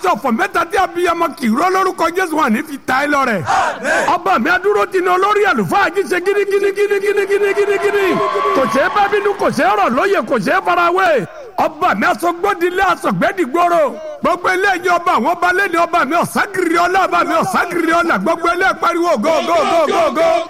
aṣọ ọ̀fọ̀ mẹ́ta tí abiyamọ kì í rọ́ lórúkọ jésù wọn ní fi ta ẹ lọ́rẹ. ọba mi adúró ti na olórí àlùfáà jí ṣe gíní gíní gíní gíní gíní gíní gíní kò ṣeé bá bínú kò ṣeé rọ̀ lóye kò ṣeé farawé ọba mi asọgbọdilé asọgbẹdìgbòrò gbogbo eléyìí ọba àwọn ọba lẹni ọba mi ọsàgìrì ọlá ọba mi ọsàgìrì ọlá gbogbo eléyìí pariwo go go go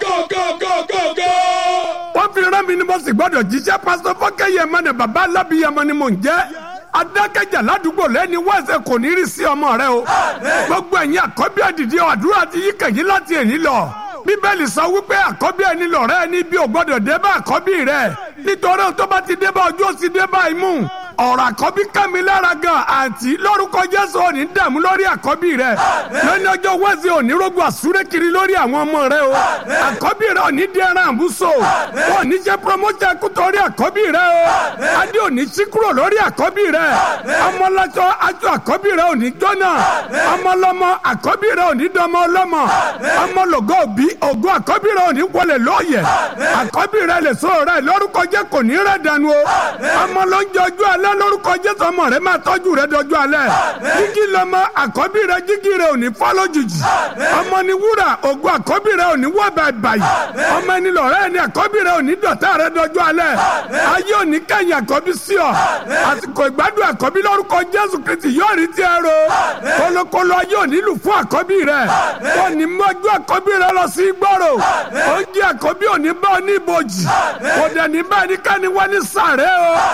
go go. wọ́n fi rán mi ni mo sì gbọ́dọ̀ jíṣẹ́ pásítọ̀ fọ́kẹ́yẹ mọ́ni bàbá alábìyẹmọ ni mò ń jẹ́ adákẹ́jà ládùúgbò lẹ́ni wẹ́sẹ̀ kò ní rí sí ọmọ rẹ o gbogbo ẹ̀yin àkọ́bí àdìdí àdúrà ti yí kẹ̀yìn láti èyí lọ bíbélì sọ wípé àkọ́bí ẹni lọ̀rẹ́ ẹni bí o gbọ́dọ̀ dé bá àkọ́bí rẹ nítorí tó bá ti dé bá ojú ó sì dé bá imú ọ̀rọ̀ àkọ́bí kàmí lára gan àǹtí lórúkọ jésù òní dààmú lórí àkọ́bí rẹ lónìí ọjọ́ wẹ́sẹ̀ òní rógbò àsúré kiri lórí àwọn ọmọ rẹ o àkọ́bí rẹ òní di ẹran àbúso wọn ní jẹ́ promotion kú torí àkọ́bí rẹ o adé òní sí kúrò lórí àkọ́bí rẹ ọmọlọ́jọ́ aṣọ àkọ́bí rẹ òní jóná ọmọlọ́mọ àkọ́bí rẹ òní dọmọ ọlọ́mọ ọmọlọ́gọ́ òbí ògo àkọ́bí rẹ òní wọlé lóye àkọ́bí rẹ lè so rẹ lórúkọ jẹ́ kò ní rẹ̀ dànù o ọmọ ló ń jẹ ojú alẹ́ lórúkọ jésù ọmọ rẹ máa tọ́jú rẹ dọjú alẹ́ jígí lọmọ àkọ́bí rẹ jígí rẹ òní fọ́ lójijì ọmọ ni wúrà ògo àkọ́bí rẹ òní wọ́ bàbàyì ọmọ ẹni lọ̀rẹ́ ẹni àkọ́bí rẹ òní dọ̀tá rẹ dọjú alẹ́ ayé òní kẹ́yìn àkọ́bí sí ọ àsìkò ìgbádùn àkọ́bí lórúkọ jésù kristi yóò rí tiẹ̀ ro kolokolo ayé òní lù fún àkọ́bí rẹ òní mọ́jú àkọ́bí rẹ lọ sí gbọ́rọ̀ oúnjẹ àkọ́bí òní bá ọ ní ibojì kò dẹ̀ ní bá ẹnikẹ́ni wá ní sàrẹ́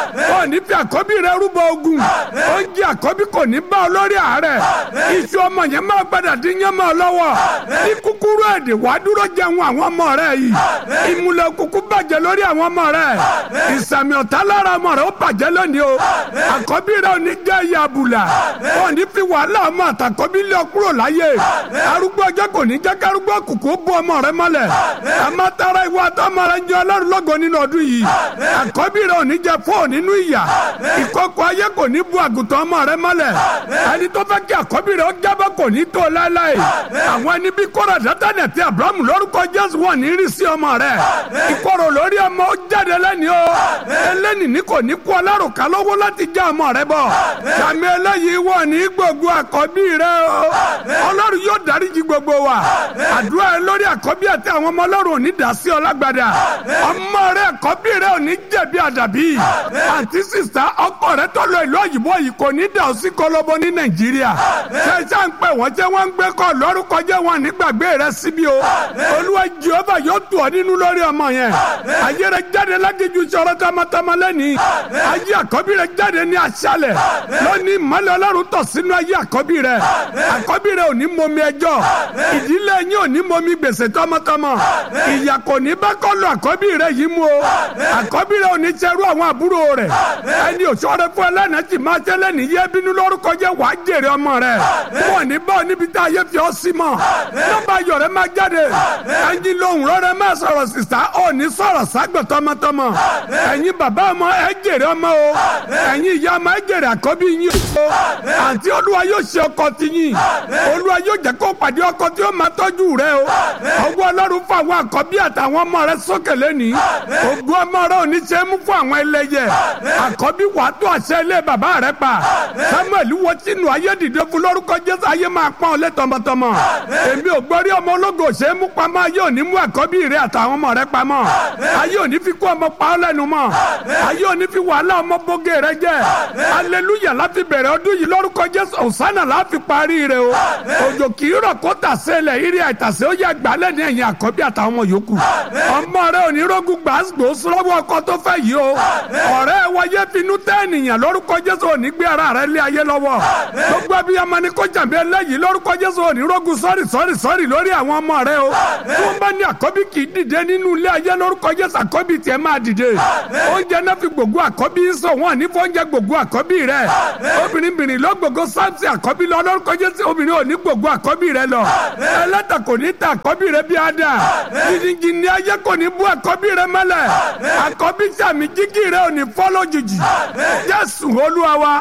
o òní fi àkọ́bí rẹ rúbọ ogun oúnjẹ àkọ́bí kò ní bá ọ lórí àárẹ̀ iṣu ọmọ yẹn máa gbọ́dọ̀ dín yẹn mọ́ ọ lọ́wọ́ ní kúkúrú èdè wàá dúró jẹun àwọn ọmọ rẹ yìí ìmùlẹ̀ kúkú bàjẹ́ lórí àwọn ọmọ rẹ ìsàmì ọ̀tá lára ọmọ rẹ ó bàjẹ́ lónìí o àkọ́bí rẹ ò ní jẹ́ ìyá àbùlà ò ní fi wàhálà ọmọ àtàkọ́bí lé ọ kúrò láyé arúgbó ọjọ́ kò ní jẹ́ kárúgbó kùkú bú ọmọ rẹ mọ́lẹ̀ àmọ́ tara ìwà àtọmọ rẹ ń jẹ ọlọ́run lọ́gọ nínú ọdún yìí àkọ́bí rẹ ò ní jẹ fóò nínú ìyà ìkọ̀kọ̀ ayé kò ní bu àgùntàn ọmọ rẹ mọ́lẹ̀ ẹni tó fẹ́ kí àkọ́bí rẹ ó jábọ́ kò ní tó láéláé àwọn ẹni bí kóra dátánì àti abrahamu lórúkọ jésù wọn ní rí sí ọmọ rẹ ìkorò lórí ọmọ ó jáde lẹ́ni o eléni ní kò ní kú ọlárùkà lọ́wọ́ láti já ọmọ rẹ bọ̀ sàmì eléyìí wọn ní gbogbo àkọ́bí rẹ o ọlọ́run yóò dáríjì gbogbo wa àdúrà ẹ lórí àkọ́bí àti àwọn ọmọ ọlọ́run ò ní dá sí ọ lágbádá ọmọ rẹ àkọ́bí rẹ ò ní jẹ̀bi àdàbí àti sísá ọkọ rẹ tó lọ ìlú òyìnbó yìí kò ní dà ó sí kọlọbọ ní nàìjíríà ṣẹṣẹ ń pè wọn jẹ wọn ń gbé kọ lórúkọ jẹ wọn nígbàgbé rẹ síbi o olúwa jehova yóò tù ọ nínú lórí ọmọ yẹn ayé rẹ jáde lágéjú sọ̀rọ̀ tamatama lẹni ayé àkọ́bí rẹ jáde ní aṣálẹ̀ lónìí ìmọ́lẹ̀ ọlọ́run tọ̀ sínú ayé àkọ́bí rẹ àkọ́bí rẹ ò ní mọmi ẹjọ́ ìdílé yín ò ní mọmi gbèsè tọmọtọmọ ìyà kò ní bá kọlu àkọ́bí rẹ yìí mú o àkọ́bí rẹ ò ní ṣerú àwọn àbúrò rẹ ẹni òṣèré fún ẹlẹ́nà tí máa ṣẹlẹ̀ ní yé bínú lórúkọ jẹ́ wàá jèrè ọmọ rẹ̀ wọ́n ní bá ọ níbi tá a yẹ fi ọ sí mọ́ nọ́mbà ayọ̀ rẹ̀ máa jáde ẹyin lohùn rẹ̀ máa sọ̀rọ̀ sísá ọ̀ ní sọ̀rọ̀ ságbẹ̀ tọmọtọmọ ẹ̀yin bàbá ọmọ ẹ jèrè ọmọ o ẹ̀yin ìyá ọmọ ẹ jèrè àkọ́bí yín o àǹtí olúwa yóò ṣe ọkọ ti yín olúwa yóò jẹ́ kó pàdé ọkọ tí ó máa tọ́jú rẹ o ọwọ́ ọlọ́run fún àwọn àkọ́bí àtàwọn ọmọ rẹ sókè lẹ́nìí ògùn ọmọ rẹ ò ní ṣe é mú fún àwọn ẹlẹ́yẹ àkọ́bí wàá tó àṣẹ ilé bàbá rẹ pa samuel wo sínú ayé dìde fún lórúkọ jésù ayé máa pọ́n ọ lé tọmọtọmọ èmi ò gbọ́rí ọmọ ológo ṣe é mú pamọ́ ayé òní mú àkọ́bí rẹ àtàwọn ọmọ rẹ pamọ́ ayé òní fi kó ọmọ pa ọ́ lẹ́nu mọ́ ayé òní fi wàhálà ọmọ bóge rẹ jẹ́ aleluya láti bẹ̀rẹ̀ ọdún yìí lórúkọ jésù ọ̀sánà láti parí rẹ o òjò kì í rọ̀ kó tàsé lẹ̀ irí àìtàsé ó yẹ gbálẹ̀ ní ẹ̀yìn àkọ́bí àtàwọn ọmọ yòókù ọmọ rẹ òní rógùn gbàgbó sọ́wọ́ ọkọ tó fẹ́ yìí o ọ̀rẹ́ wáyé finú tẹ́ ènìyàn lórúkọ jésù òní gbé ara rẹ lé ayé lọ́wọ́ gbogbo abiyamọ ni kó jàmbé eléyìí lórúkọ jésù òní rógun sọ́ọ̀rì sọ́ọ̀rì sọ́ọ̀rì lórí àwọn ọmọ rẹ o tí wọ́n bá ní àkọ́bí kì í dìde nínú ilé ayé lórúkọ jésù àkọ́bí tiẹ̀ máa dìde oúnjẹ náà fi gbogbo àkọ́bí sọ wọn ní fọ́njẹ gbogbo àkọ́bí rẹ obìnrin bìnrin lọ gbogbo sáǹsì àkọ́bí lọ lórúkọ jésù obìnrin ò ní gbogbo àkọ́bí rẹ lọ ẹlẹ́tà kò ní ta àkọ́bí rẹ bí ada jìnnìjì ní ayé kò ní bú àkọ́bí rẹ mọ́lẹ̀ àkọ́bí sàmì jígì rẹ ò ní fọ́ lójijì jésù olúwa wa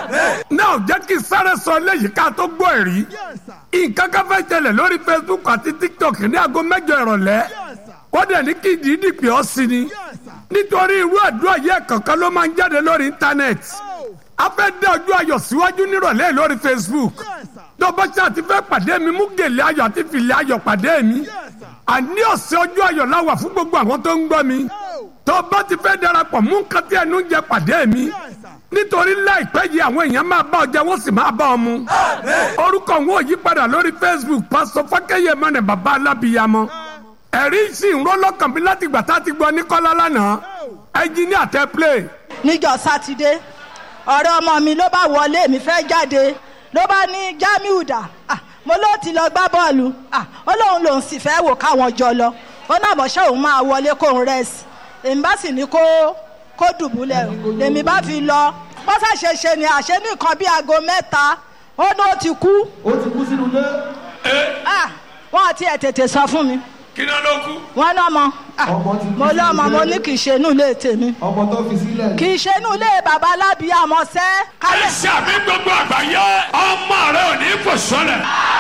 náà jẹ́ kí sáré sọ léyìí ká tó gbọ́ ẹ̀rí nǹkan kan fẹ́ ṣẹlẹ̀ lórí facebook àti tiktok ní aago mẹ́jọ ìrọ̀lẹ́ wọ́n dẹ̀ ní kí ìdí pè ọ́ sí ni nítorí irú àdúrà yẹ kankan ló máa ń jáde lórí íńtánẹ́ẹ̀tì a fẹ́ dé ọjọ́ ayọ̀ síwájú nírọ̀lẹ́ lórí Facebook tó bá ṣe àti fẹ́ pàdé mi mú gèlè ayọ̀ àti fìlẹ̀ ayọ̀ pàdé mi àní ọ̀sẹ̀ ọjọ́ ayọ̀ la wà fún gbogbo àwọn tó ń gbọ́ mi tó bá ti fẹ́ darapọ̀ mú nǹkan tí ẹnu ń jẹ pàdé mi nítorí láìpẹ́ yìí àwọn èèyàn máa bá ọ jẹ wọ́n sì máa bá ọ mu orúkọ wọn ò yí padà lórí Facebook pásítọ̀ fákẹ́yẹ mọ́nẹ̀ bàbá alábìyamọ ẹ̀rí sì ń rọ́ lọ́kàn mi láti gbà tá a ti gbọ́ ní kọ́lá lánàá ẹnjìníà tẹ play. níjọ́ sátidé ọ̀rẹ́ ọmọ mi ló bá wọlé mi fẹ́ jáde ló bá ní Jamiu dà Ah, mo ló ti lọ gbá bọ́ọ̀lù Ah, ó lóun lòun sì fẹ́ wò káwọn jọ lọ ó náà bọ̀ ṣé òun máa wọlé kóun rẹ́sì èmi bá sì ní kó kó dùbúlẹ̀ lèmi bá fi lọ bó ṣàṣe ṣe ni àṣẹ ní nǹkan bíi aago mẹ́ta ó ní ó ti kú ó ti kú sínú ilé. Ah, wọ́n àti ẹ̀ tètè sọ fún mi kí ló ló kú. wọ́n náà mọ Ọmọ ti kú mo sínú lọ́mọ mo ilé. ní kì í ṣe inú ilé tèmi ọmọ tó fi sílẹ̀. kì í ṣe inú ilé bàbá alábìyàmọ sẹ́ ẹ kálẹ̀. ṣàmì gbogbo àgbáyé ọmọ rẹ ò ní kò sọlẹ.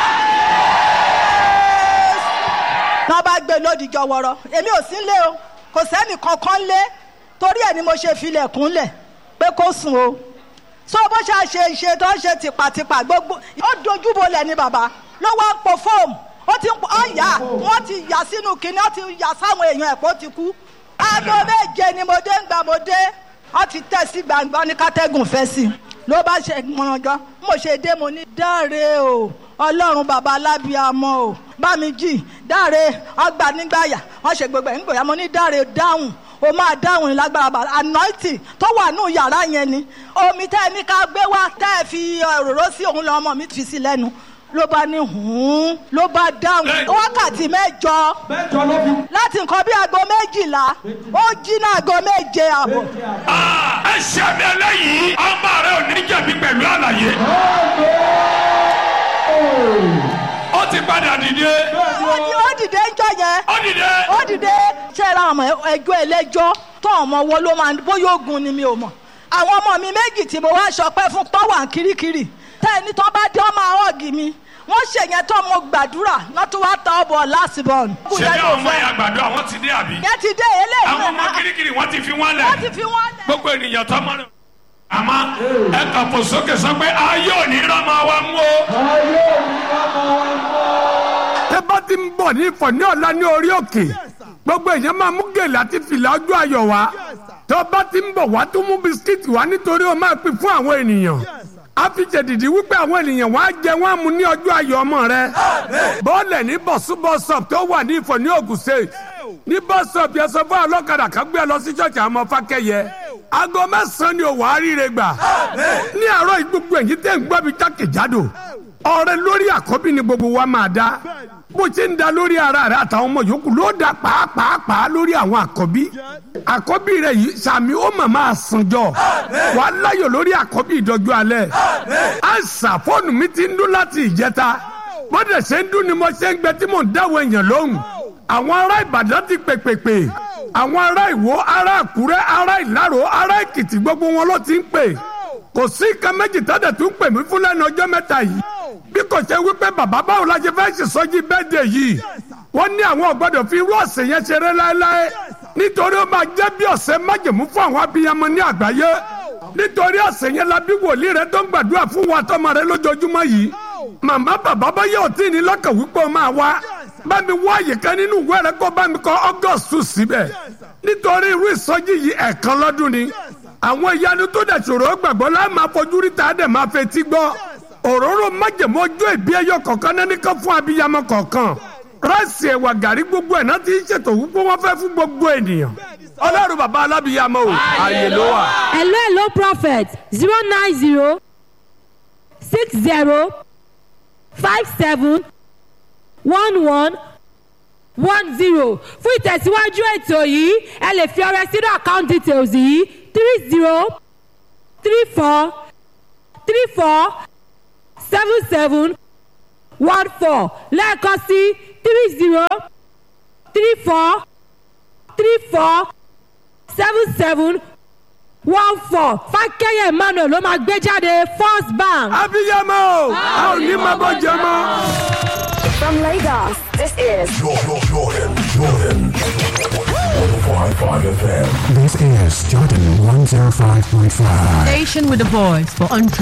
náà bá gbé lódìjọ wọ̀rọ̀ èmi ò sí lé o kò sẹ́nì kankan lé torí ẹ̀ ni mo ṣe filẹ̀kùn lẹ̀ pé kó sùn o so bó ṣe ṣe ṣe tó ń ṣe tìpàtìpà gbogbo ó dojúbolẹ̀ ni bàbá ló wá ń po fóòmù ó ti ń po ọ̀yà wọ́n ti yà sínú kinní ó ti yà sáwọn èèyàn ẹ̀ pé ó ti kú aago méje ni mo dé ń gbà mo dé wọ́n ti tẹ̀ sí gbangba ní kátẹ́gùn fẹ́ sí i ló bá ṣe mọ̀nàjọ́ mo ṣe dé mo ní dáre o ọlọ́run bàbá alábíàmọ́ o bá mi jì dáre ọgbà nígbàyà wọ́n ṣe gbogbo ẹ̀ nígbàyà mo ní dáre dáhùn o máa dáhùn ní lágbára bàbá anointing tó wà nù yàrá yẹn ni omi tẹ́ ẹ ní ká gbé wá tẹ́ ẹ fi òróró sí òun lọ́mọ mi fi sí lẹ́nu ló bá ní hùn ló bá dáhùn wákàtí mẹ́jọ mẹ́jọ ló fi. láti nǹkan bí aago méjìlá ó jí ní aago méje àbọ̀. ẹ ṣàmì eléyìí ọmọ rẹ ò ní jẹ̀bi pẹ̀lú àlàyé. ó ti padà dìde. ó ní ó dìde ń jọ yẹn ó dìde. ó dìde ṣe ra ọmọ ẹjọ́ ẹlẹ́jọ́ tó ọmọ wo ló máa bóyá ogun ni mi ò mọ̀ àwọn ọmọ mi méjì tí mo wá ṣọpẹ́ fún tó wà kirikiri tẹ́ ẹni tó bá dé ọmọ ọ̀gì mi wọ́n ṣèyẹn tó mo gbàdúrà náà tó wá tọ́ ọbọ̀ lásìbọ̀n. ṣé ní ọmọ yẹn àgbàdo àwọn ti dé àbí. yẹn ti dé eléyìí àwọn ọmọ kirikiri wọn ti fi wọn lẹ. wọ́n ti fi wọ́n lẹ̀. gbogbo ènìyàn tó mọ rẹ. àmọ́ ẹ kàn fò sókè sọ pé ayé ò ní rán máa wá mú o. ayé òní ọmọ wa mọ́. tẹ bá ti ń bọ̀ ní ìfọ̀ ní ọ̀la ní orí òkè gbogbo èèyàn máa mú gèlè àti fìlà ọjọ́ ayọ̀ wá tó bá ti ń bọ̀ wá tó mú bisikíìtì wá nítorí o máa pín fún àwọn ènìyàn a fi jẹ̀dìdì wípé àwọn ènìyàn wá jẹ wọ́n á mu ní ọjọ́ ayọ̀ ọmọ rẹ bọ́ọ̀lẹ̀ ní bọ̀sú bọ́sọ̀p tó wà ní ìfọ̀ ní Ògùn State ní bọ́sọ̀p yẹn sọ fún ọlọ́kadà kan gbé ẹ lọ sí ṣọ́ọ̀ṣì àwọn ọmọ fákẹ́yẹ aago mẹ́sàn-án ni òwò àríire gbà ní àárọ̀ yìí gbogbo ẹ̀yìn tẹ́ ń gbọ́ mi jákèjádò ọrẹ lórí àkọ́bí ni gbogbo wa máa dá bó ṣe ń da lórí ara rẹ àtàwọn ọmọ yòókù ló dá pàápàá lórí àwọn àkọ́bí àkọ́bí rẹ yìí sàmì ó mà máa sànjọ wàá láyọ̀ lórí àkọ́bí ìdọ́jú alẹ́ àìsà fóònù mi ti ń dún láti ìjẹta bọ́dẹ̀ ṣe ń dún ni mo ṣe ń gbẹ tí mò ń dáwọ́ èèyàn lóhùn àwọn ará Ìbàdàn ti pèpèpè àwọn ará Ìwó ará Àkúrẹ́ ará Ìlárò ará Èkìtì gbogbo wọn ló ti ń pè kò sí nǹkan méjì tọ́jà tó ń pè mí fún lẹ́nu ọjọ́ mẹ́ta yìí bí kò ṣe wípé bàbá báwo la ṣe fẹ́ ṣèṣọ́jí bẹ́ẹ̀dẹ̀ yìí wọ́n ní àwọn ò gbọ́dọ̀ fi irú ọ̀sẹ̀ yẹn ṣeré láéláé nítorí ó máa jẹ́ bí ọ̀sẹ̀ májèmú fún àwọn abiyamọ ní àgbáyé nítorí ọ̀sẹ̀ yẹn la bí wòlíì rẹ tó ń gbàdúrà fún wa tọmọ rẹ lójoojúmọ́ yìí màmá bàbá bá yẹ òtí ní lọ́kàn wípé ó máa wá bá mi wá àyíká nínú ìwé rẹ kó bá mi kọ August síbẹ̀ nítorí irú ìsọjí yìí ẹ̀ẹ̀kan lọ́dún ni àwọn ìyanu tó dẹ̀ ṣòro gbàgbọ́ láì máa fojú rí ta dẹ̀ máa fetí gbọ́ òróró májèmó ojú ìbí ẹyọ kọ̀ọ̀kan náà nìkan fún abiyamọ kọ̀ọ̀kan ráìsì ẹ̀wà gàrí gbogbo ẹ̀ náà ti ń ṣètò wípé wọ́n fẹ́ fún gbogbo ènìyàn ọlọ́run bàbá alábìyamọ o ààyè ló wà. hello hello prophet zero nine zero six zero five seven one one one zero fún ìtẹ̀síwájú ètò yìí ẹ lè fi ọrẹ sínú account details yìí three zero three four three four seven seven one four lẹ́ẹ̀kan sí three zero three four three four seven seven one four fákẹ́yẹ̀ emmanuel ló máa gbé jáde first bank. abiyamọ o a ò ní máa bọ́ jẹ mọ́. From Lagos, this is Jordan, Jordan, Jordan. 105.5 FM. This is Jordan 105.5. Station with a voice for untrue.